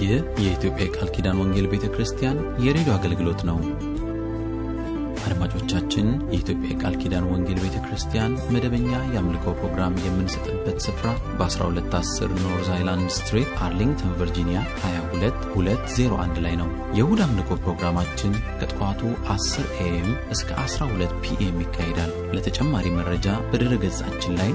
ይህ የኢትዮጵያ የቃል ኪዳን ወንጌል ቤተ ክርስቲያን የሬዲዮ አገልግሎት ነው። አድማጮቻችን፣ የኢትዮጵያ የቃል ኪዳን ወንጌል ቤተ ክርስቲያን መደበኛ የአምልኮ ፕሮግራም የምንሰጥበት ስፍራ በ1210 ኖርዝ አይላንድ ስትሪት አርሊንግተን ቨርጂኒያ 22201 ላይ ነው። የእሁድ አምልኮ ፕሮግራማችን ከጠዋቱ 10 ኤኤም እስከ 12 ፒኤም ይካሄዳል። ለተጨማሪ መረጃ በድረ ገጻችን ላይ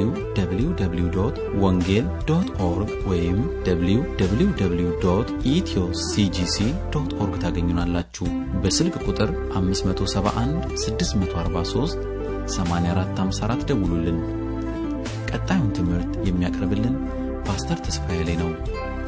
www ወንጌል ዶት ኦርግ ወይም www ኢትዮ ሲጂሲ ዶት ኦርግ ታገኙናላችሁ። በስልክ ቁጥር 571 643 8454 ደውሉልን። ቀጣዩን ትምህርት የሚያቀርብልን ፓስተር ተስፋዬ ላይ ነው።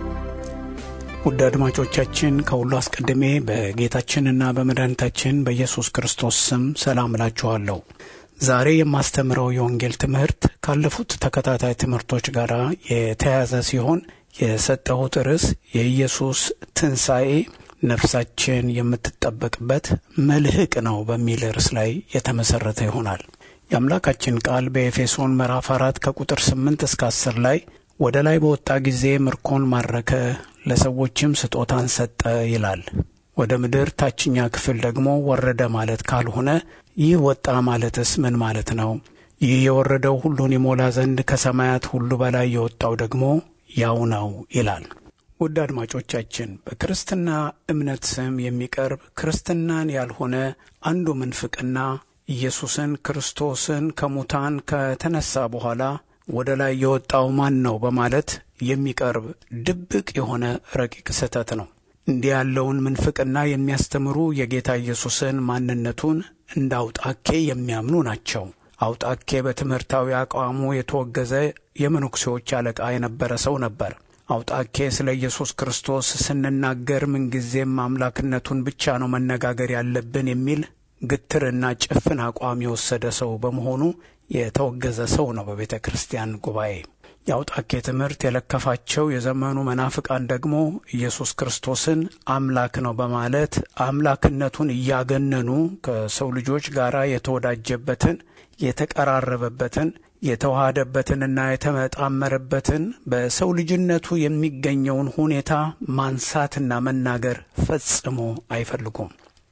ውድ አድማጮቻችን ከሁሉ አስቀድሜ በጌታችንና በመድኃኒታችን በኢየሱስ ክርስቶስ ስም ሰላም እላችኋለሁ። ዛሬ የማስተምረው የወንጌል ትምህርት ካለፉት ተከታታይ ትምህርቶች ጋር የተያያዘ ሲሆን የሰጠሁት ርዕስ የኢየሱስ ትንሣኤ ነፍሳችን የምትጠበቅበት መልህቅ ነው በሚል ርዕስ ላይ የተመሠረተ ይሆናል። የአምላካችን ቃል በኤፌሶን ምዕራፍ አራት ከቁጥር ስምንት እስከ አስር ላይ ወደ ላይ በወጣ ጊዜ ምርኮን ማረከ፣ ለሰዎችም ስጦታን ሰጠ ይላል። ወደ ምድር ታችኛ ክፍል ደግሞ ወረደ ማለት ካልሆነ ይህ ወጣ ማለትስ ምን ማለት ነው? ይህ የወረደው ሁሉን ይሞላ ዘንድ ከሰማያት ሁሉ በላይ የወጣው ደግሞ ያው ነው ይላል። ውድ አድማጮቻችን በክርስትና እምነት ስም የሚቀርብ ክርስትናን ያልሆነ አንዱ ምንፍቅና ኢየሱስን ክርስቶስን ከሙታን ከተነሳ በኋላ ወደ ላይ የወጣው ማን ነው በማለት የሚቀርብ ድብቅ የሆነ ረቂቅ ስህተት ነው። እንዲህ ያለውን ምንፍቅና የሚያስተምሩ የጌታ ኢየሱስን ማንነቱን እንደ አውጣኬ የሚያምኑ ናቸው። አውጣኬ በትምህርታዊ አቋሙ የተወገዘ የመነኩሴዎች አለቃ የነበረ ሰው ነበር። አውጣኬ ስለ ኢየሱስ ክርስቶስ ስንናገር ምንጊዜም አምላክነቱን ብቻ ነው መነጋገር ያለብን የሚል ግትርና ጭፍን አቋም የወሰደ ሰው በመሆኑ የተወገዘ ሰው ነው በቤተ ክርስቲያን ጉባኤ። የአውጣኬ ትምህርት የለከፋቸው የዘመኑ መናፍቃን ደግሞ ኢየሱስ ክርስቶስን አምላክ ነው በማለት አምላክነቱን እያገነኑ ከሰው ልጆች ጋር የተወዳጀበትን የተቀራረበበትን የተዋሃደበትንና የተመጣመረበትን በሰው ልጅነቱ የሚገኘውን ሁኔታ ማንሳትና መናገር ፈጽሞ አይፈልጉም።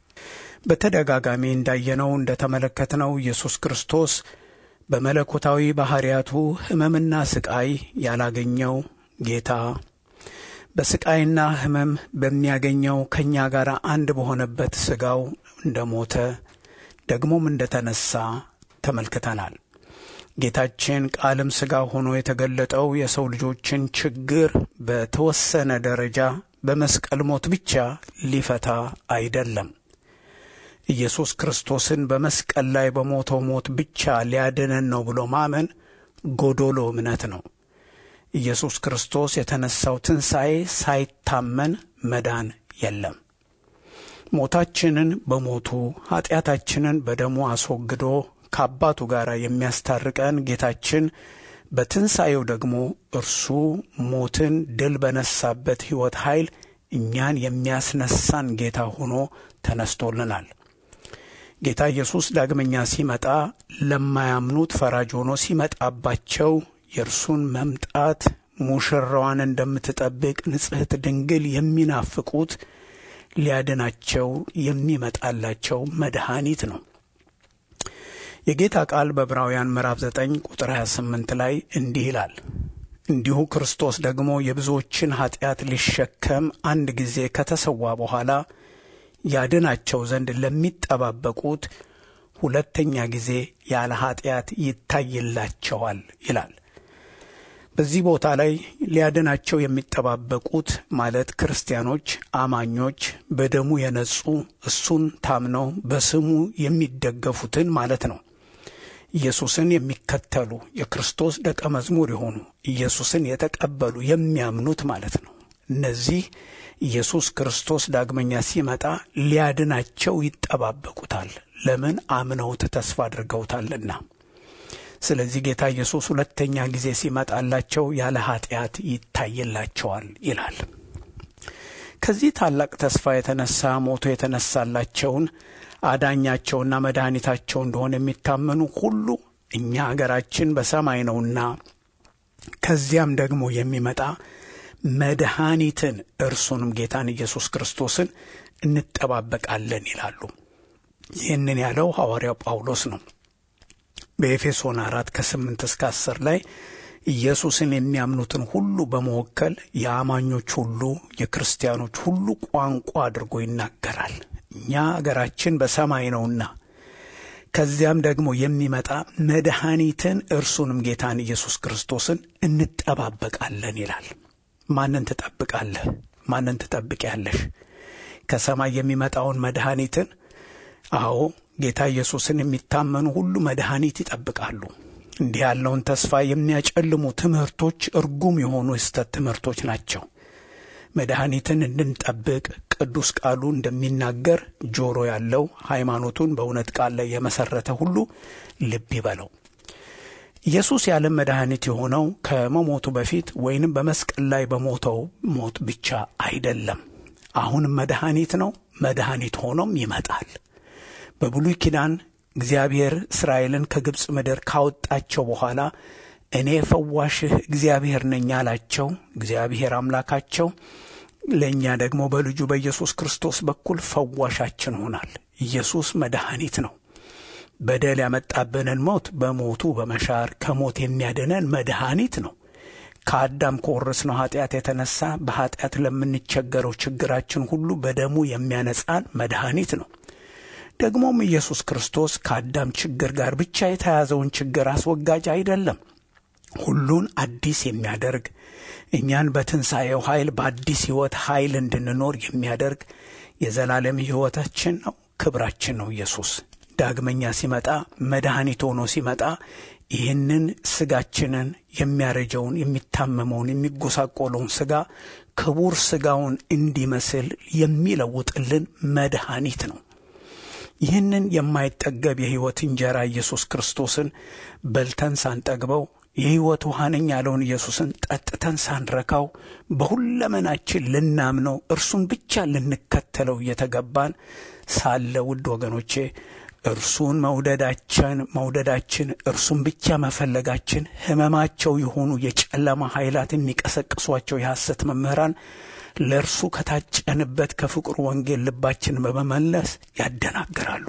በተደጋጋሚ እንዳየነው እንደተመለከትነው ኢየሱስ ክርስቶስ በመለኮታዊ ባሕርያቱ ሕመምና ስቃይ ያላገኘው ጌታ በስቃይና ሕመም በሚያገኘው ከእኛ ጋር አንድ በሆነበት ሥጋው እንደ ሞተ ደግሞም እንደ ተነሣ ተመልክተናል። ጌታችን ቃልም ሥጋ ሆኖ የተገለጠው የሰው ልጆችን ችግር በተወሰነ ደረጃ በመስቀል ሞት ብቻ ሊፈታ አይደለም። ኢየሱስ ክርስቶስን በመስቀል ላይ በሞተው ሞት ብቻ ሊያድነን ነው ብሎ ማመን ጎዶሎ እምነት ነው። ኢየሱስ ክርስቶስ የተነሳው ትንሣኤ ሳይታመን መዳን የለም። ሞታችንን በሞቱ ኀጢአታችንን በደሙ አስወግዶ ከአባቱ ጋር የሚያስታርቀን ጌታችን በትንሣኤው ደግሞ እርሱ ሞትን ድል በነሳበት ሕይወት ኃይል እኛን የሚያስነሳን ጌታ ሆኖ ተነስቶልናል። ጌታ ኢየሱስ ዳግመኛ ሲመጣ ለማያምኑት ፈራጅ ሆኖ ሲመጣባቸው የእርሱን መምጣት ሙሽራዋን እንደምትጠብቅ ንጽሕት ድንግል የሚናፍቁት ሊያድናቸው የሚመጣላቸው መድኃኒት ነው። የጌታ ቃል በዕብራውያን ምዕራፍ 9 ቁጥር 28 ላይ እንዲህ ይላል፣ እንዲሁ ክርስቶስ ደግሞ የብዙዎችን ኀጢአት ሊሸከም አንድ ጊዜ ከተሰዋ በኋላ ያድናቸው ዘንድ ለሚጠባበቁት ሁለተኛ ጊዜ ያለ ኀጢአት ይታይላቸዋል ይላል። በዚህ ቦታ ላይ ሊያድናቸው የሚጠባበቁት ማለት ክርስቲያኖች፣ አማኞች፣ በደሙ የነጹ እሱን ታምነው በስሙ የሚደገፉትን ማለት ነው። ኢየሱስን የሚከተሉ የክርስቶስ ደቀ መዝሙር የሆኑ ኢየሱስን የተቀበሉ የሚያምኑት ማለት ነው። እነዚህ ኢየሱስ ክርስቶስ ዳግመኛ ሲመጣ ሊያድናቸው ይጠባበቁታል። ለምን? አምነውት ተስፋ አድርገውታልና። ስለዚህ ጌታ ኢየሱስ ሁለተኛ ጊዜ ሲመጣላቸው ያለ ኀጢአት ይታይላቸዋል ይላል። ከዚህ ታላቅ ተስፋ የተነሳ ሞቶ የተነሳላቸውን አዳኛቸውና መድኃኒታቸው እንደሆነ የሚታመኑ ሁሉ እኛ አገራችን በሰማይ ነውና ከዚያም ደግሞ የሚመጣ መድኃኒትን እርሱንም ጌታን ኢየሱስ ክርስቶስን እንጠባበቃለን ይላሉ። ይህንን ያለው ሐዋርያው ጳውሎስ ነው። በኤፌሶን አራት ከስምንት እስከ አስር ላይ ኢየሱስን የሚያምኑትን ሁሉ በመወከል የአማኞች ሁሉ የክርስቲያኖች ሁሉ ቋንቋ አድርጎ ይናገራል። እኛ አገራችን በሰማይ ነውና ከዚያም ደግሞ የሚመጣ መድኃኒትን እርሱንም ጌታን ኢየሱስ ክርስቶስን እንጠባበቃለን ይላል። ማንን ትጠብቃለህ? ማንን ትጠብቂያለሽ? ከሰማይ የሚመጣውን መድኃኒትን አዎ ጌታ ኢየሱስን የሚታመኑ ሁሉ መድኃኒት ይጠብቃሉ። እንዲህ ያለውን ተስፋ የሚያጨልሙ ትምህርቶች እርጉም የሆኑ የስተት ትምህርቶች ናቸው። መድኃኒትን እንድንጠብቅ ቅዱስ ቃሉ እንደሚናገር ጆሮ ያለው ሃይማኖቱን በእውነት ቃል ላይ የመሰረተ ሁሉ ልብ ይበለው። ኢየሱስ የዓለም መድኃኒት የሆነው ከመሞቱ በፊት ወይንም በመስቀል ላይ በሞተው ሞት ብቻ አይደለም። አሁንም መድኃኒት ነው። መድኃኒት ሆኖም ይመጣል። በብሉይ ኪዳን እግዚአብሔር እስራኤልን ከግብፅ ምድር ካወጣቸው በኋላ እኔ ፈዋሽህ እግዚአብሔር ነኝ አላቸው። እግዚአብሔር አምላካቸው ለእኛ ደግሞ በልጁ በኢየሱስ ክርስቶስ በኩል ፈዋሻችን ሆናል። ኢየሱስ መድኃኒት ነው። በደል ያመጣብንን ሞት በሞቱ በመሻር ከሞት የሚያድነን መድኃኒት ነው። ከአዳም ከወረስነው ኃጢአት የተነሳ በኃጢአት ለምንቸገረው ችግራችን ሁሉ በደሙ የሚያነጻን መድኃኒት ነው። ደግሞም ኢየሱስ ክርስቶስ ከአዳም ችግር ጋር ብቻ የተያዘውን ችግር አስወጋጅ አይደለም። ሁሉን አዲስ የሚያደርግ እኛን በትንሣኤው ኃይል በአዲስ ሕይወት ኃይል እንድንኖር የሚያደርግ የዘላለም ሕይወታችን ነው፣ ክብራችን ነው። ኢየሱስ ዳግመኛ ሲመጣ መድኃኒት ሆኖ ሲመጣ ይህንን ሥጋችንን የሚያረጀውን፣ የሚታመመውን፣ የሚጎሳቆለውን ሥጋ ክቡር ሥጋውን እንዲመስል የሚለውጥልን መድኃኒት ነው። ይህንን የማይጠገብ የሕይወት እንጀራ ኢየሱስ ክርስቶስን በልተን ሳንጠግበው የሕይወት ውሃ ነኝ ያለውን ኢየሱስን ጠጥተን ሳንረካው በሁለመናችን ልናምነው እርሱን ብቻ ልንከተለው እየተገባን ሳለ ውድ ወገኖቼ እርሱን መውደዳችን መውደዳችን እርሱን ብቻ መፈለጋችን ሕመማቸው የሆኑ የጨለማ ኃይላት የሚቀሰቅሷቸው የሐሰት መምህራን ለእርሱ ከታጨንበት ከፍቅሩ ወንጌል ልባችን በመመለስ ያደናግራሉ።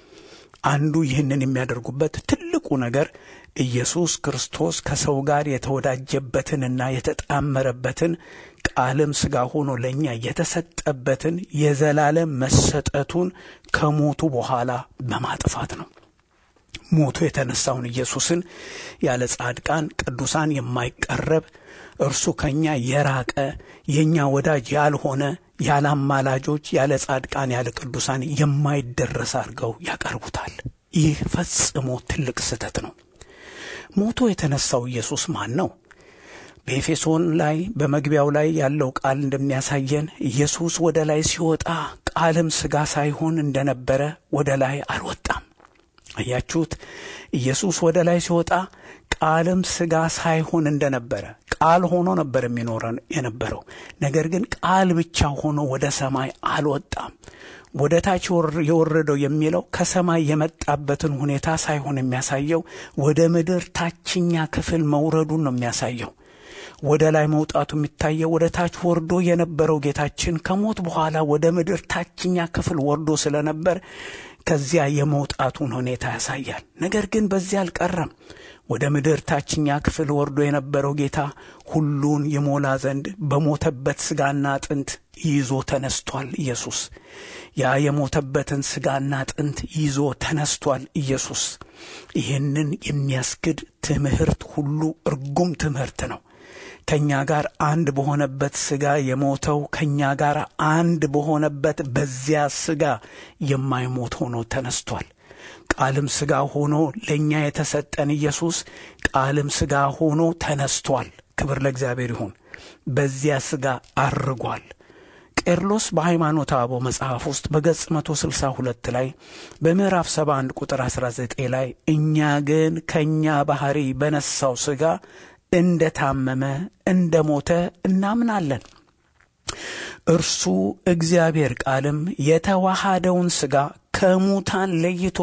አንዱ ይህንን የሚያደርጉበት ትልቁ ነገር ኢየሱስ ክርስቶስ ከሰው ጋር የተወዳጀበትንና የተጣመረበትን ቃልም ሥጋ ሆኖ ለእኛ የተሰጠበትን የዘላለም መሰጠቱን ከሞቱ በኋላ በማጥፋት ነው። ሞቶ የተነሳውን ኢየሱስን ያለ ጻድቃን ቅዱሳን የማይቀረብ እርሱ ከእኛ የራቀ የእኛ ወዳጅ ያልሆነ ያለ አማላጆች ያለ ጻድቃን ያለ ቅዱሳን የማይደረስ አድርገው ያቀርቡታል። ይህ ፈጽሞ ትልቅ ስህተት ነው። ሞቶ የተነሳው ኢየሱስ ማን ነው? በኤፌሶን ላይ በመግቢያው ላይ ያለው ቃል እንደሚያሳየን ኢየሱስ ወደ ላይ ሲወጣ ቃልም ሥጋ ሳይሆን እንደነበረ ወደ ላይ አልወጣም። አያችሁት? ኢየሱስ ወደ ላይ ሲወጣ ቃልም ሥጋ ሳይሆን እንደነበረ ቃል ሆኖ ነበር የሚኖረን የነበረው። ነገር ግን ቃል ብቻ ሆኖ ወደ ሰማይ አልወጣም። ወደ ታች የወረደው የሚለው ከሰማይ የመጣበትን ሁኔታ ሳይሆን የሚያሳየው ወደ ምድር ታችኛ ክፍል መውረዱን ነው የሚያሳየው። ወደ ላይ መውጣቱ የሚታየው ወደ ታች ወርዶ የነበረው ጌታችን ከሞት በኋላ ወደ ምድር ታችኛ ክፍል ወርዶ ስለነበር ከዚያ የመውጣቱን ሁኔታ ያሳያል። ነገር ግን በዚያ አልቀረም። ወደ ምድር ታችኛ ክፍል ወርዶ የነበረው ጌታ ሁሉን ይሞላ ዘንድ በሞተበት ሥጋና አጥንት ይዞ ተነስቷል። ኢየሱስ ያ የሞተበትን ሥጋና አጥንት ይዞ ተነስቷል። ኢየሱስ ይህንን የሚያስክድ ትምህርት ሁሉ እርጉም ትምህርት ነው። ከእኛ ጋር አንድ በሆነበት ሥጋ የሞተው ከእኛ ጋር አንድ በሆነበት በዚያ ሥጋ የማይሞት ሆኖ ተነስቷል። ቃልም ሥጋ ሆኖ ለእኛ የተሰጠን ኢየሱስ ቃልም ሥጋ ሆኖ ተነስቷል። ክብር ለእግዚአብሔር ይሁን። በዚያ ሥጋ አርጓል። ቄርሎስ በሃይማኖተ አበው መጽሐፍ ውስጥ በገጽ 162 ላይ በምዕራፍ 71 ቁጥር 19 ላይ እኛ ግን ከእኛ ባሕሪ በነሳው ሥጋ እንደ ታመመ እንደ ሞተ እናምናለን። እርሱ እግዚአብሔር ቃልም የተዋሃደውን ሥጋ ከሙታን ለይቶ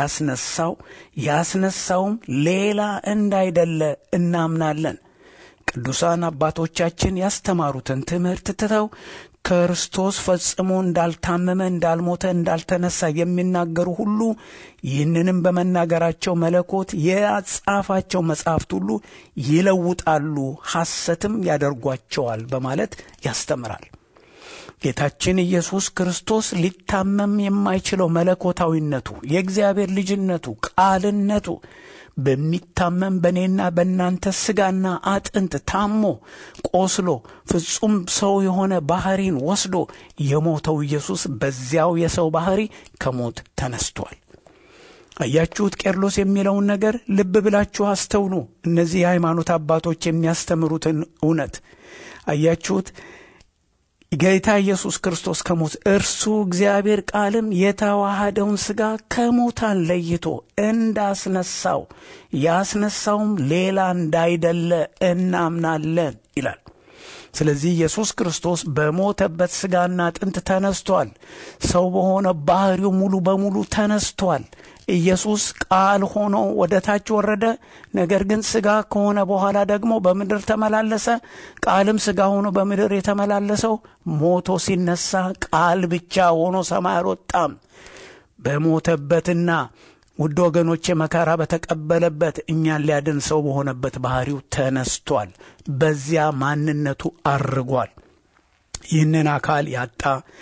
እንዳስነሳው ያስነሳውም ሌላ እንዳይደለ እናምናለን። ቅዱሳን አባቶቻችን ያስተማሩትን ትምህርት ትተው ክርስቶስ ፈጽሞ እንዳልታመመ፣ እንዳልሞተ፣ እንዳልተነሳ የሚናገሩ ሁሉ ይህንንም በመናገራቸው መለኮት የጻፋቸው መጻሕፍት ሁሉ ይለውጣሉ፣ ሐሰትም ያደርጓቸዋል በማለት ያስተምራል። ጌታችን ኢየሱስ ክርስቶስ ሊታመም የማይችለው መለኮታዊነቱ፣ የእግዚአብሔር ልጅነቱ፣ ቃልነቱ በሚታመም በእኔና በእናንተ ሥጋና አጥንት ታሞ ቆስሎ ፍጹም ሰው የሆነ ባሕሪን ወስዶ የሞተው ኢየሱስ በዚያው የሰው ባሕሪ ከሞት ተነስቷል። አያችሁት? ቄርሎስ የሚለውን ነገር ልብ ብላችሁ አስተውሉ። እነዚህ የሃይማኖት አባቶች የሚያስተምሩትን እውነት አያችሁት? ጌታ ኢየሱስ ክርስቶስ ከሞት እርሱ እግዚአብሔር ቃልም የተዋሃደውን ሥጋ ከሙታን ለይቶ እንዳስነሳው ያስነሳውም ሌላ እንዳይደለ እናምናለን ይላል። ስለዚህ ኢየሱስ ክርስቶስ በሞተበት ሥጋና አጥንት ተነስቷል። ሰው በሆነ ባሕሪው ሙሉ በሙሉ ተነስቷል። ኢየሱስ ቃል ሆኖ ወደ ታች ወረደ። ነገር ግን ሥጋ ከሆነ በኋላ ደግሞ በምድር ተመላለሰ። ቃልም ሥጋ ሆኖ በምድር የተመላለሰው ሞቶ ሲነሳ ቃል ብቻ ሆኖ ሰማይ አልወጣም። በሞተበትና ውድ ወገኖቼ መከራ በተቀበለበት እኛን ሊያድን ሰው በሆነበት ባሕሪው ተነስቷል። በዚያ ማንነቱ አርጓል። ይህንን አካል ያጣ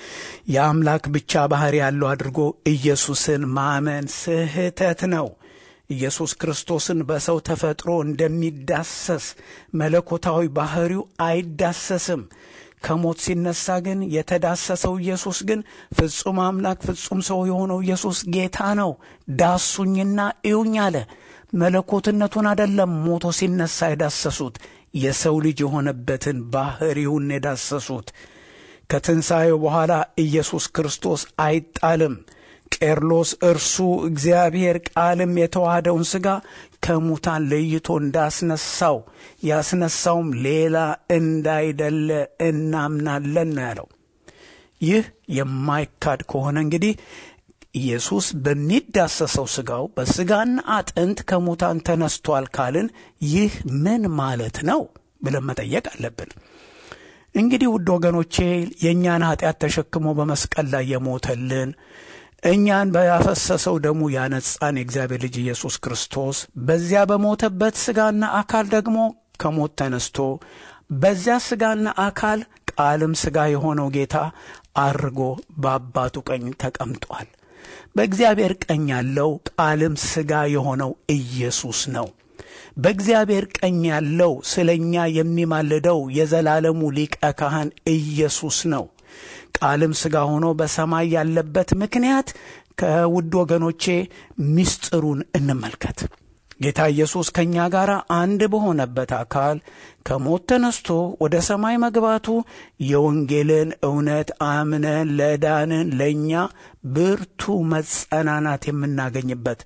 የአምላክ ብቻ ባሕሪ ያለው አድርጎ ኢየሱስን ማመን ስህተት ነው። ኢየሱስ ክርስቶስን በሰው ተፈጥሮ እንደሚዳሰስ መለኮታዊ ባሕሪው አይዳሰስም። ከሞት ሲነሳ ግን የተዳሰሰው ኢየሱስ ግን ፍጹም አምላክ ፍጹም ሰው የሆነው ኢየሱስ ጌታ ነው። ዳሱኝና እዩኝ አለ። መለኮትነቱን አደለም ሞቶ ሲነሳ የዳሰሱት የሰው ልጅ የሆነበትን ባሕሪውን የዳሰሱት። ከትንሣኤው በኋላ ኢየሱስ ክርስቶስ አይጣልም። ቄርሎስ እርሱ እግዚአብሔር ቃልም የተዋሃደውን ሥጋ ከሙታን ለይቶ እንዳስነሳው ያስነሳውም ሌላ እንዳይደለ እናምናለን ነው ያለው። ይህ የማይካድ ከሆነ እንግዲህ ኢየሱስ በሚዳሰሰው ሥጋው በሥጋና አጥንት ከሙታን ተነስቷል ካልን ይህ ምን ማለት ነው ብለን መጠየቅ አለብን። እንግዲህ ውድ ወገኖቼ የእኛን ኀጢአት ተሸክሞ በመስቀል ላይ የሞተልን እኛን በያፈሰሰው ደሙ ያነጻን የእግዚአብሔር ልጅ ኢየሱስ ክርስቶስ በዚያ በሞተበት ሥጋና አካል ደግሞ ከሞት ተነስቶ በዚያ ሥጋና አካል ቃልም ሥጋ የሆነው ጌታ አርጎ በአባቱ ቀኝ ተቀምጧል። በእግዚአብሔር ቀኝ ያለው ቃልም ሥጋ የሆነው ኢየሱስ ነው። በእግዚአብሔር ቀኝ ያለው ስለ እኛ የሚማልደው የዘላለሙ ሊቀ ካህን ኢየሱስ ነው። ቃልም ሥጋ ሆኖ በሰማይ ያለበት ምክንያት ከውድ ወገኖቼ ምስጢሩን እንመልከት። ጌታ ኢየሱስ ከእኛ ጋር አንድ በሆነበት አካል ከሞት ተነስቶ ወደ ሰማይ መግባቱ የወንጌልን እውነት አምነን ለዳንን ለእኛ ብርቱ መጸናናት የምናገኝበት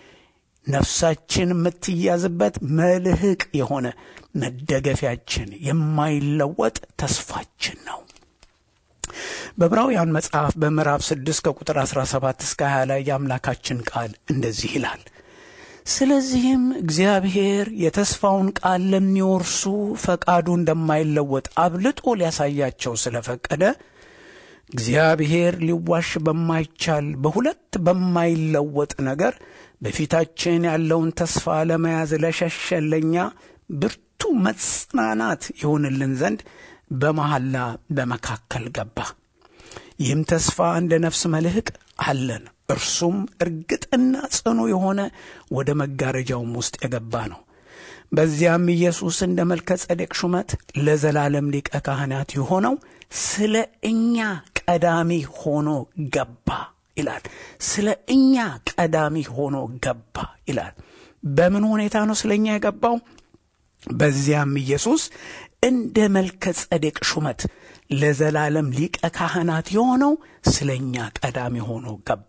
ነፍሳችን የምትያዝበት መልህቅ የሆነ መደገፊያችን የማይለወጥ ተስፋችን ነው። በዕብራውያን መጽሐፍ በምዕራፍ 6 ከቁጥር 17 እስከ 20 ላይ የአምላካችን ቃል እንደዚህ ይላል። ስለዚህም እግዚአብሔር የተስፋውን ቃል ለሚወርሱ ፈቃዱ እንደማይለወጥ አብልጦ ሊያሳያቸው ስለፈቀደ እግዚአብሔር ሊዋሽ በማይቻል በሁለት በማይለወጥ ነገር በፊታችን ያለውን ተስፋ ለመያዝ ለሸሸን ለእኛ ብርቱ መጽናናት ይሆንልን ዘንድ በመሐላ በመካከል ገባ። ይህም ተስፋ እንደ ነፍስ መልህቅ አለን። እርሱም እርግጥና ጽኑ የሆነ ወደ መጋረጃውም ውስጥ የገባ ነው። በዚያም ኢየሱስ እንደ መልከ ጸዴቅ ሹመት ለዘላለም ሊቀ ካህናት የሆነው ስለ እኛ ቀዳሚ ሆኖ ገባ ይላል። ስለ እኛ ቀዳሚ ሆኖ ገባ ይላል። በምን ሁኔታ ነው ስለ እኛ የገባው? በዚያም ኢየሱስ እንደ መልከ ጸዴቅ ሹመት ለዘላለም ሊቀ ካህናት የሆነው ስለ እኛ ቀዳሚ ሆኖ ገባ።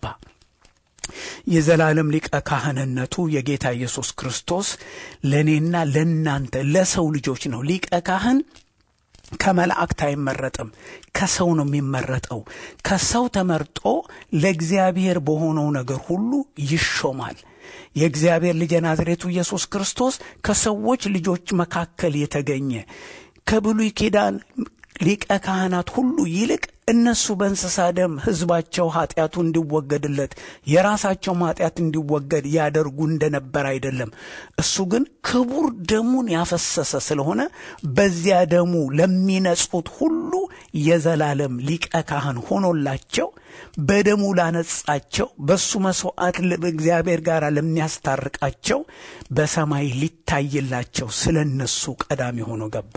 የዘላለም ሊቀ ካህንነቱ የጌታ ኢየሱስ ክርስቶስ ለእኔና ለእናንተ ለሰው ልጆች ነው። ሊቀ ካህን ከመላእክት አይመረጥም፣ ከሰው ነው የሚመረጠው። ከሰው ተመርጦ ለእግዚአብሔር በሆነው ነገር ሁሉ ይሾማል። የእግዚአብሔር ልጅ የናዝሬቱ ኢየሱስ ክርስቶስ ከሰዎች ልጆች መካከል የተገኘ ከብሉይ ኪዳን ሊቀ ካህናት ሁሉ ይልቅ እነሱ በእንስሳ ደም ሕዝባቸው ኃጢአቱ እንዲወገድለት የራሳቸውም ኃጢአት እንዲወገድ ያደርጉ እንደነበር አይደለም። እሱ ግን ክቡር ደሙን ያፈሰሰ ስለሆነ በዚያ ደሙ ለሚነጹት ሁሉ የዘላለም ሊቀ ካህን ሆኖላቸው በደሙ ላነጻቸው በእሱ መሥዋዕት እግዚአብሔር ጋር ለሚያስታርቃቸው በሰማይ ሊታይላቸው ስለ እነሱ ቀዳሚ ሆኖ ገባ።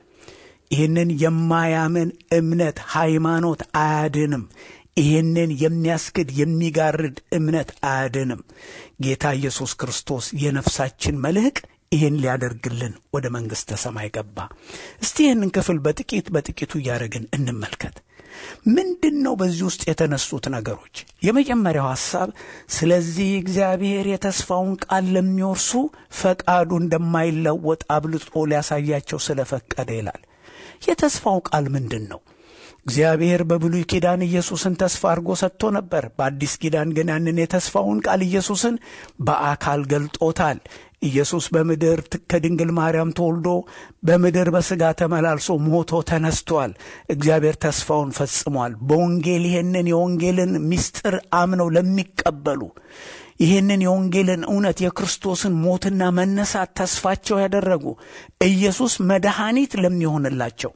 ይህንን የማያምን እምነት ሃይማኖት አያድንም። ይህንን የሚያስክድ የሚጋርድ እምነት አያድንም። ጌታ ኢየሱስ ክርስቶስ የነፍሳችን መልህቅ ይህን ሊያደርግልን ወደ መንግሥተ ሰማይ ገባ። እስቲ ይህንን ክፍል በጥቂት በጥቂቱ እያደረግን እንመልከት። ምንድን ነው በዚህ ውስጥ የተነሱት ነገሮች? የመጀመሪያው ሐሳብ ስለዚህ እግዚአብሔር የተስፋውን ቃል ለሚወርሱ ፈቃዱ እንደማይለወጥ አብልጦ ሊያሳያቸው ስለፈቀደ ይላል። የተስፋው ቃል ምንድን ነው? እግዚአብሔር በብሉይ ኪዳን ኢየሱስን ተስፋ አድርጎ ሰጥቶ ነበር። በአዲስ ኪዳን ግን ያንን የተስፋውን ቃል ኢየሱስን በአካል ገልጦታል። ኢየሱስ በምድር ከድንግል ማርያም ተወልዶ በምድር በሥጋ ተመላልሶ ሞቶ ተነስቷል። እግዚአብሔር ተስፋውን ፈጽሟል። በወንጌል ይህንን የወንጌልን ምስጢር አምነው ለሚቀበሉ ይህንን የወንጌልን እውነት የክርስቶስን ሞትና መነሳት ተስፋቸው ያደረጉ ኢየሱስ መድኃኒት ለሚሆንላቸው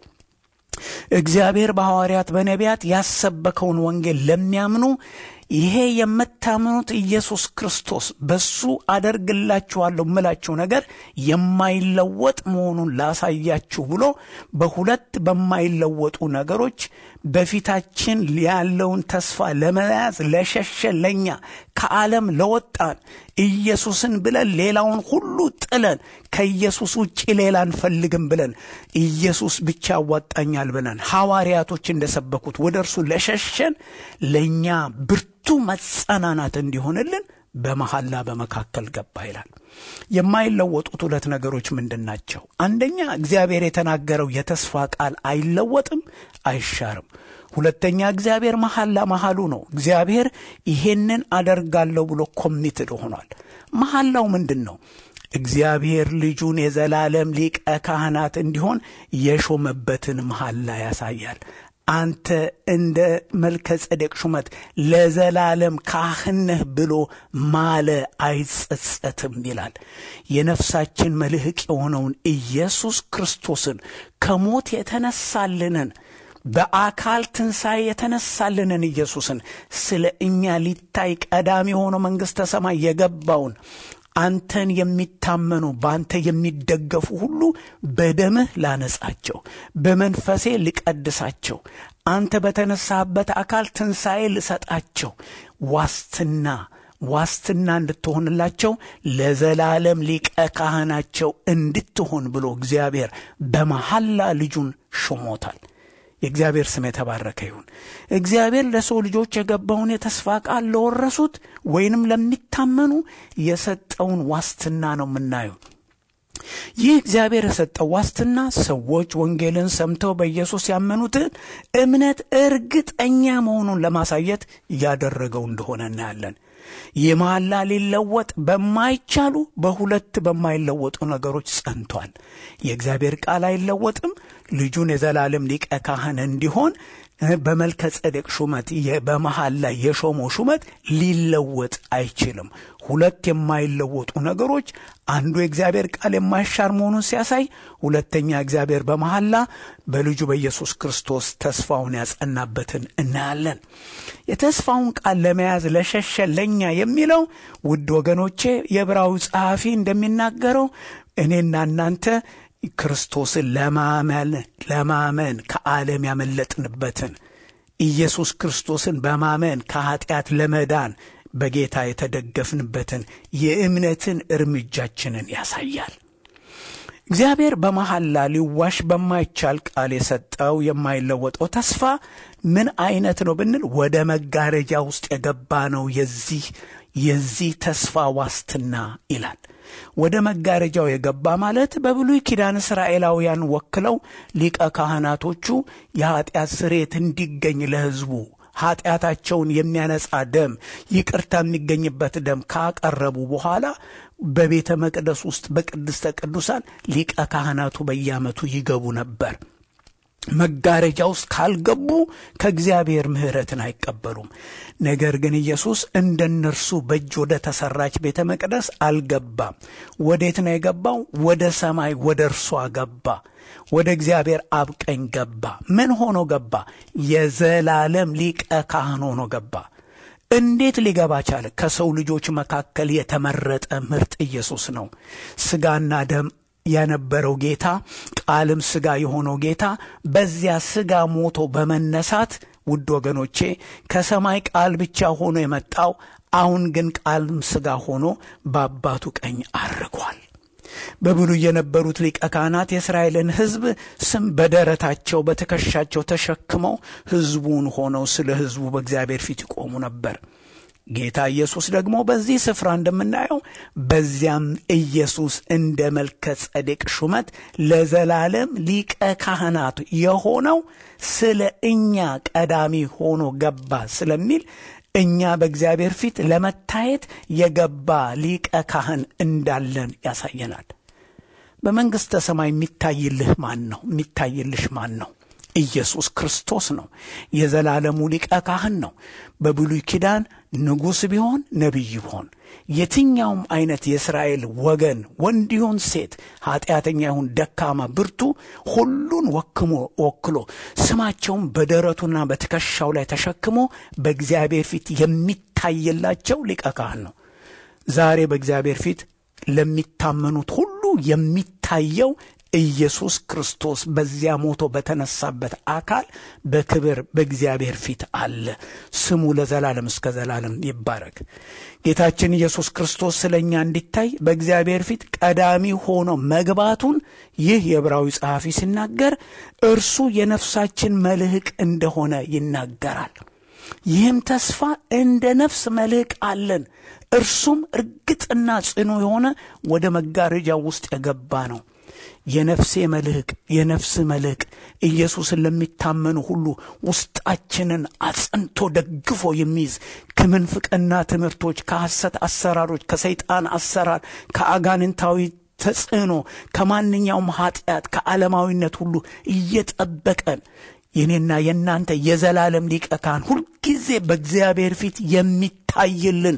እግዚአብሔር በሐዋርያት በነቢያት ያሰበከውን ወንጌል ለሚያምኑ ይሄ የምታምኑት ኢየሱስ ክርስቶስ በሱ አደርግላችኋለሁ የምላችሁ ነገር የማይለወጥ መሆኑን ላሳያችሁ ብሎ በሁለት በማይለወጡ ነገሮች በፊታችን ያለውን ተስፋ ለመያዝ ለሸሸ ለኛ ከዓለም ለወጣን ኢየሱስን ብለን ሌላውን ሁሉ ጥለን ከኢየሱስ ውጭ ሌላ አንፈልግም ብለን ኢየሱስ ብቻ ያዋጣኛል ብለን ሐዋርያቶች እንደሰበኩት ወደ እርሱ ለሸሸን ለእኛ ብርቱ መጸናናት እንዲሆንልን በመሐላ በመካከል ገባ ይላል። የማይለወጡት ሁለት ነገሮች ምንድን ናቸው? አንደኛ እግዚአብሔር የተናገረው የተስፋ ቃል አይለወጥም፣ አይሻርም። ሁለተኛ እግዚአብሔር መሐላ መሐሉ ነው። እግዚአብሔር ይሄንን አደርጋለሁ ብሎ ኮሚትድ ሆኗል። መሐላው ምንድን ነው? እግዚአብሔር ልጁን የዘላለም ሊቀ ካህናት እንዲሆን የሾመበትን መሐላ ያሳያል። አንተ እንደ መልከ ጸዴቅ ሹመት ለዘላለም ካህን ነህ ብሎ ማለ አይጸጸትም ይላል። የነፍሳችን መልህቅ የሆነውን ኢየሱስ ክርስቶስን ከሞት የተነሳልንን በአካል ትንሣኤ የተነሳልንን ኢየሱስን ስለ እኛ ሊታይ ቀዳሚ የሆነው መንግሥተ ሰማይ የገባውን አንተን የሚታመኑ በአንተ የሚደገፉ ሁሉ በደምህ ላነጻቸው፣ በመንፈሴ ልቀድሳቸው፣ አንተ በተነሳህበት አካል ትንሣኤ ልሰጣቸው ዋስትና ዋስትና እንድትሆንላቸው ለዘላለም ሊቀ ካህናቸው እንድትሆን ብሎ እግዚአብሔር በመሐላ ልጁን ሾሞታል። የእግዚአብሔር ስም የተባረከ ይሁን። እግዚአብሔር ለሰው ልጆች የገባውን የተስፋ ቃል ለወረሱት ወይንም ለሚታመኑ የሰጠውን ዋስትና ነው የምናየው። ይህ እግዚአብሔር የሰጠው ዋስትና ሰዎች ወንጌልን ሰምተው በኢየሱስ ያመኑትን እምነት እርግጠኛ መሆኑን ለማሳየት ያደረገው እንደሆነ እናያለን። ይህ መሐላ ሊለወጥ በማይቻሉ በሁለት በማይለወጡ ነገሮች ጸንቷል። የእግዚአብሔር ቃል አይለወጥም። ልጁን የዘላለም ሊቀ ካህን እንዲሆን በመልከ ጸዴቅ ሹመት በመሐላ የሾመው ሹመት ሊለወጥ አይችልም። ሁለት የማይለወጡ ነገሮች አንዱ የእግዚአብሔር ቃል የማይሻር መሆኑን ሲያሳይ፣ ሁለተኛ እግዚአብሔር በመሐላ በልጁ በኢየሱስ ክርስቶስ ተስፋውን ያጸናበትን እናያለን። የተስፋውን ቃል ለመያዝ ለሸሸ ለእኛ የሚለው ውድ ወገኖቼ የዕብራዊ ጸሐፊ እንደሚናገረው እኔና እናንተ ክርስቶስን ለማመን ለማመን ከዓለም ያመለጥንበትን ኢየሱስ ክርስቶስን በማመን ከኀጢአት ለመዳን በጌታ የተደገፍንበትን የእምነትን እርምጃችንን ያሳያል። እግዚአብሔር በመሐላ ሊዋሽ በማይቻል ቃል የሰጠው የማይለወጠው ተስፋ ምን አይነት ነው ብንል ወደ መጋረጃ ውስጥ የገባ ነው። የዚህ የዚህ ተስፋ ዋስትና ይላል። ወደ መጋረጃው የገባ ማለት በብሉይ ኪዳን እስራኤላውያን ወክለው ሊቀ ካህናቶቹ የኀጢአት ስርየት እንዲገኝ ለሕዝቡ ኃጢአታቸውን የሚያነጻ ደም፣ ይቅርታ የሚገኝበት ደም ካቀረቡ በኋላ በቤተ መቅደስ ውስጥ በቅድስተ ቅዱሳን ሊቀ ካህናቱ በየዓመቱ ይገቡ ነበር። መጋረጃ ውስጥ ካልገቡ ከእግዚአብሔር ምሕረትን አይቀበሉም። ነገር ግን ኢየሱስ እንደ እነርሱ በእጅ ወደ ተሰራች ቤተ መቅደስ አልገባም። ወዴት ነው የገባው? ወደ ሰማይ ወደ እርሷ ገባ። ወደ እግዚአብሔር አብ ቀኝ ገባ። ምን ሆኖ ገባ? የዘላለም ሊቀ ካህን ሆኖ ገባ። እንዴት ሊገባ ቻለ? ከሰው ልጆች መካከል የተመረጠ ምርጥ ኢየሱስ ነው። ሥጋና ደም የነበረው ጌታ ቃልም ሥጋ የሆነው ጌታ በዚያ ሥጋ ሞቶ በመነሳት ውድ ወገኖቼ ከሰማይ ቃል ብቻ ሆኖ የመጣው አሁን ግን ቃልም ሥጋ ሆኖ በአባቱ ቀኝ አርጓል። በብሉይ የነበሩት ሊቀ ካህናት የእስራኤልን ሕዝብ ስም በደረታቸው በትከሻቸው ተሸክመው ሕዝቡን ሆነው ስለ ሕዝቡ በእግዚአብሔር ፊት ይቆሙ ነበር። ጌታ ኢየሱስ ደግሞ በዚህ ስፍራ እንደምናየው በዚያም ኢየሱስ እንደ መልከ ጸዴቅ ሹመት ለዘላለም ሊቀ ካህናት የሆነው ስለ እኛ ቀዳሚ ሆኖ ገባ ስለሚል እኛ በእግዚአብሔር ፊት ለመታየት የገባ ሊቀ ካህን እንዳለን ያሳየናል። በመንግሥተ ሰማይ የሚታይልህ ማን ነው? የሚታይልሽ ማን ነው? ኢየሱስ ክርስቶስ ነው። የዘላለሙ ሊቀ ካህን ነው። በብሉይ ኪዳን ንጉሥ ቢሆን ነቢይ ቢሆን የትኛውም አይነት የእስራኤል ወገን ወንድ ይሁን ሴት፣ ኃጢአተኛ ይሁን ደካማ፣ ብርቱ ሁሉን ወክሞ ወክሎ ስማቸውን በደረቱና በትከሻው ላይ ተሸክሞ በእግዚአብሔር ፊት የሚታይላቸው ሊቀ ካህን ነው። ዛሬ በእግዚአብሔር ፊት ለሚታመኑት ሁሉ የሚታየው ኢየሱስ ክርስቶስ በዚያ ሞቶ በተነሳበት አካል በክብር በእግዚአብሔር ፊት አለ። ስሙ ለዘላለም እስከ ዘላለም ይባረክ። ጌታችን ኢየሱስ ክርስቶስ ስለ እኛ እንዲታይ በእግዚአብሔር ፊት ቀዳሚ ሆኖ መግባቱን ይህ የዕብራዊ ጸሐፊ ሲናገር እርሱ የነፍሳችን መልህቅ እንደሆነ ይናገራል። ይህም ተስፋ እንደ ነፍስ መልህቅ አለን። እርሱም እርግጥና ጽኑ የሆነ ወደ መጋረጃው ውስጥ የገባ ነው። የነፍሴ መልህቅ የነፍስ መልህቅ ኢየሱስን ለሚታመኑ ሁሉ ውስጣችንን አጽንቶ ደግፎ የሚይዝ ከምንፍቅና ትምህርቶች፣ ከሐሰት አሰራሮች፣ ከሰይጣን አሰራር፣ ከአጋንንታዊ ተጽዕኖ፣ ከማንኛውም ኃጢአት፣ ከዓለማዊነት ሁሉ እየጠበቀን የኔና የእናንተ የዘላለም ሊቀ ካህን ሁልጊዜ በእግዚአብሔር ፊት የሚታይልን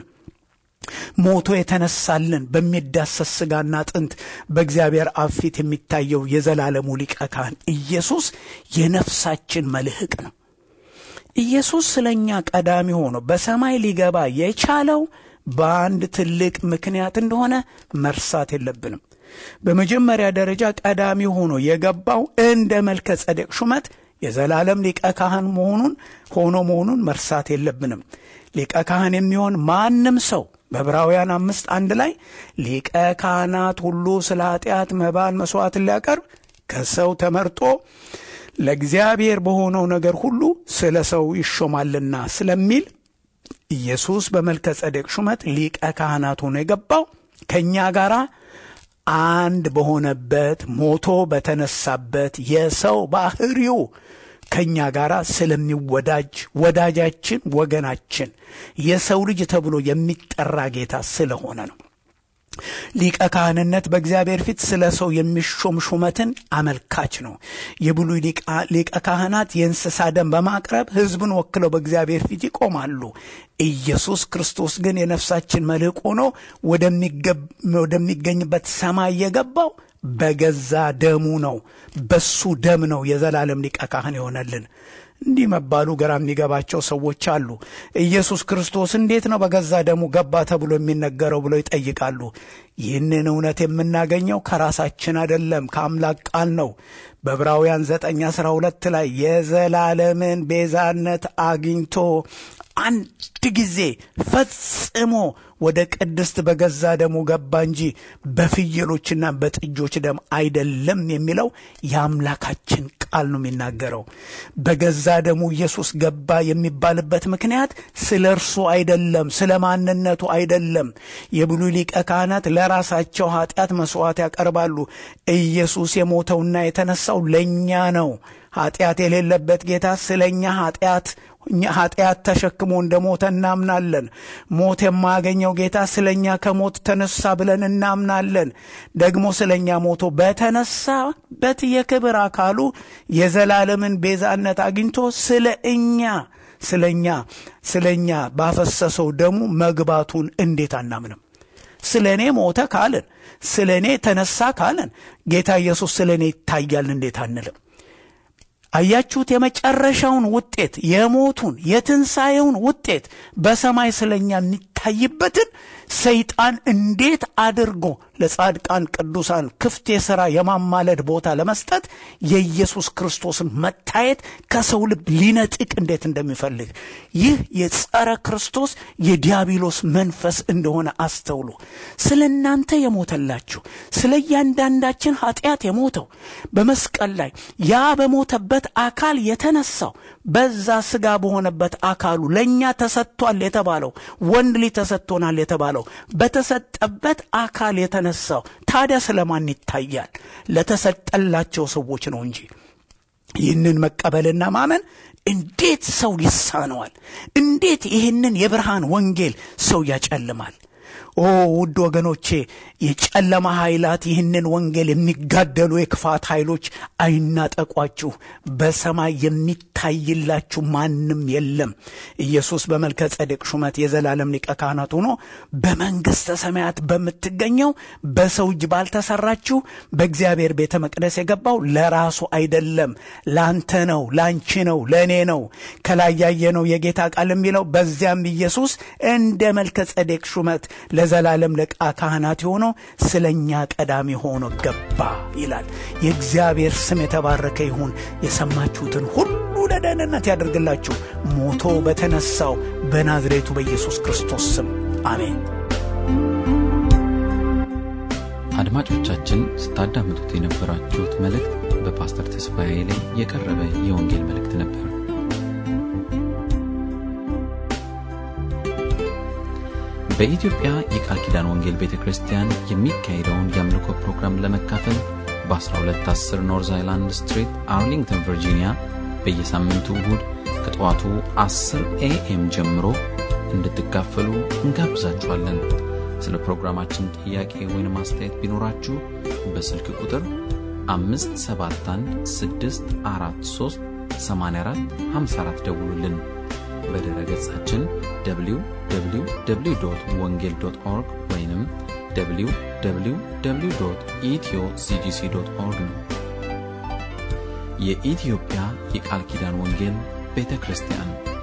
ሞቶ የተነሳልን በሚዳሰስ ሥጋና አጥንት በእግዚአብሔር አብ ፊት የሚታየው የዘላለሙ ሊቀ ካህን ኢየሱስ የነፍሳችን መልህቅ ነው። ኢየሱስ ስለ እኛ ቀዳሚ ሆኖ በሰማይ ሊገባ የቻለው በአንድ ትልቅ ምክንያት እንደሆነ መርሳት የለብንም። በመጀመሪያ ደረጃ ቀዳሚ ሆኖ የገባው እንደ መልከ ጸዴቅ ሹመት የዘላለም ሊቀ ካህን መሆኑን ሆኖ መሆኑን መርሳት የለብንም። ሊቀ ካህን የሚሆን ማንም ሰው በዕብራውያን አምስት አንድ ላይ ሊቀ ካህናት ሁሉ ስለ ኃጢአት መባን መሥዋዕትን ሊያቀርብ ከሰው ተመርጦ ለእግዚአብሔር በሆነው ነገር ሁሉ ስለ ሰው ይሾማልና ስለሚል ኢየሱስ በመልከ ጸዴቅ ሹመት ሊቀ ካህናት ሆኖ የገባው ከእኛ ጋር አንድ በሆነበት ሞቶ በተነሳበት የሰው ባህሪው ከእኛ ጋር ስለሚወዳጅ ወዳጃችን፣ ወገናችን የሰው ልጅ ተብሎ የሚጠራ ጌታ ስለሆነ ነው። ሊቀ ካህንነት በእግዚአብሔር ፊት ስለ ሰው የሚሾም ሹመትን አመልካች ነው። የብሉይ ሊቀ ካህናት የእንስሳ ደም በማቅረብ ሕዝብን ወክለው በእግዚአብሔር ፊት ይቆማሉ። ኢየሱስ ክርስቶስ ግን የነፍሳችን መልሕቅ ሆኖ ወደሚገኝበት ሰማይ የገባው በገዛ ደሙ ነው። በሱ ደም ነው የዘላለም ሊቀ ካህን የሆነልን። እንዲህ መባሉ ግራ የሚገባቸው ሰዎች አሉ። ኢየሱስ ክርስቶስ እንዴት ነው በገዛ ደሙ ገባ ተብሎ የሚነገረው ብለው ይጠይቃሉ። ይህንን እውነት የምናገኘው ከራሳችን አይደለም፣ ከአምላክ ቃል ነው። በዕብራውያን ዘጠኝ አስራ ሁለት ላይ የዘላለምን ቤዛነት አግኝቶ አንድ ጊዜ ፈጽሞ ወደ ቅድስት በገዛ ደሙ ገባ እንጂ በፍየሎችና በጥጆች ደም አይደለም የሚለው የአምላካችን ቃል ነው የሚናገረው። በገዛ ደሙ ኢየሱስ ገባ የሚባልበት ምክንያት ስለ እርሱ አይደለም፣ ስለ ማንነቱ አይደለም። የብሉይ ሊቀ ካህናት ለራሳቸው ኃጢአት መሥዋዕት ያቀርባሉ። ኢየሱስ የሞተውና የተነሳው ለእኛ ነው። ኃጢአት የሌለበት ጌታ ስለ እኛ ኃጢአት እኛ ኃጢአት ተሸክሞ እንደ ሞተ እናምናለን። ሞት የማያገኘው ጌታ ስለ እኛ ከሞት ተነሳ ብለን እናምናለን። ደግሞ ስለ እኛ ሞቶ በተነሳበት የክብር አካሉ የዘላለምን ቤዛነት አግኝቶ ስለ እኛ ስለ እኛ ስለ እኛ ባፈሰሰው ደሙ መግባቱን እንዴት አናምንም? ስለ እኔ ሞተ ካልን ስለ እኔ ተነሳ ካልን ጌታ ኢየሱስ ስለ እኔ ይታያል እንዴት አንልም? አያችሁት? የመጨረሻውን ውጤት የሞቱን የትንሣኤውን ውጤት በሰማይ ስለ እኛ የሚታይበትን ሰይጣን እንዴት አድርጎ ለጻድቃን ቅዱሳን ክፍት የሥራ የማማለድ ቦታ ለመስጠት የኢየሱስ ክርስቶስን መታየት ከሰው ልብ ሊነጥቅ እንዴት እንደሚፈልግ ይህ የጸረ ክርስቶስ የዲያብሎስ መንፈስ እንደሆነ አስተውሉ። ስለ እናንተ የሞተላችሁ ስለ እያንዳንዳችን ኃጢአት የሞተው በመስቀል ላይ ያ በሞተበት አካል የተነሳው በዛ ሥጋ በሆነበት አካሉ ለእኛ ተሰጥቷል የተባለው ወንድ ልጅ ተሰጥቶናል የተባለው በተሰጠበት አካል የተነሳው ታዲያ ስለማን ይታያል? ለተሰጠላቸው ሰዎች ነው እንጂ። ይህንን መቀበልና ማመን እንዴት ሰው ይሳነዋል? እንዴት ይህንን የብርሃን ወንጌል ሰው ያጨልማል? ኦ ውድ ወገኖቼ የጨለማ ኃይላት ይህንን ወንጌል የሚጋደሉ የክፋት ኃይሎች አይናጠቋችሁ። በሰማይ የሚታይላችሁ ማንም የለም። ኢየሱስ በመልከ ጸዴቅ ሹመት የዘላለም ሊቀ ካህናት ሆኖ በመንግሥተ ሰማያት በምትገኘው በሰው እጅ ባልተሰራችሁ በእግዚአብሔር ቤተ መቅደስ የገባው ለራሱ አይደለም፣ ላንተ ነው፣ ላንቺ ነው፣ ለእኔ ነው። ከላይ ያየነው የጌታ ቃል የሚለው በዚያም ኢየሱስ እንደ መልከ ጸዴቅ ሹመት ለዘላለም ሊቀ ካህናት የሆነው ስለ እኛ ቀዳሚ ሆኖ ገባ ይላል። የእግዚአብሔር ስም የተባረከ ይሁን። የሰማችሁትን ሁሉ ለደህንነት ያደርግላችሁ ሞቶ በተነሳው በናዝሬቱ በኢየሱስ ክርስቶስ ስም አሜን። አድማጮቻችን ስታዳምጡት የነበራችሁት መልእክት በፓስተር ተስፋዬ ላይ የቀረበ የወንጌል መልእክት ነበር። በኢትዮጵያ የቃል ኪዳን ወንጌል ቤተ ክርስቲያን የሚካሄደውን የአምልኮ ፕሮግራም ለመካፈል በ1210 ኖርዝ አይላንድ ስትሪት አርሊንግተን ቨርጂኒያ በየሳምንቱ እሁድ ከጠዋቱ 10 ኤኤም ጀምሮ እንድትካፈሉ እንጋብዛችኋለን። ስለ ፕሮግራማችን ጥያቄ ወይም አስተያየት ቢኖራችሁ በስልክ ቁጥር 571 643 84 54 ደውሉልን። በድረ ገጻችን www ወንጌል ኦርግ ወይም www ኢትዮ ሲጂሲ ኦርግ ነው። የኢትዮጵያ የቃል ኪዳን ወንጌል ቤተ ክርስቲያን